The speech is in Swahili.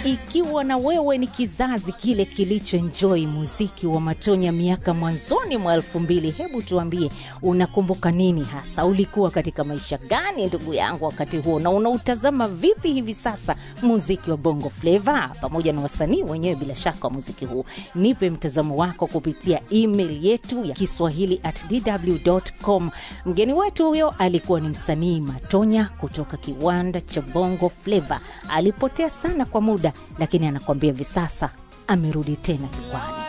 ikiwa na wewe ni kizazi kile kilichoenjoy muziki wa Matonya miaka mwanzoni mwa elfu mbili, hebu tuambie unakumbuka nini hasa? Ulikuwa katika maisha gani ndugu yangu wakati huo, na unautazama vipi hivi sasa muziki wa Bongo Flava pamoja na wasanii wenyewe bila shaka wa muziki huu? Nipe mtazamo wako kupitia email yetu ya Kiswahili at dw.com. Mgeni wetu huyo alikuwa ni msanii Matonya kutoka kiwanda cha Bongo Flava. Alipotea sana kwa muda, lakini anakuambia hivi sasa amerudi tena jukwani.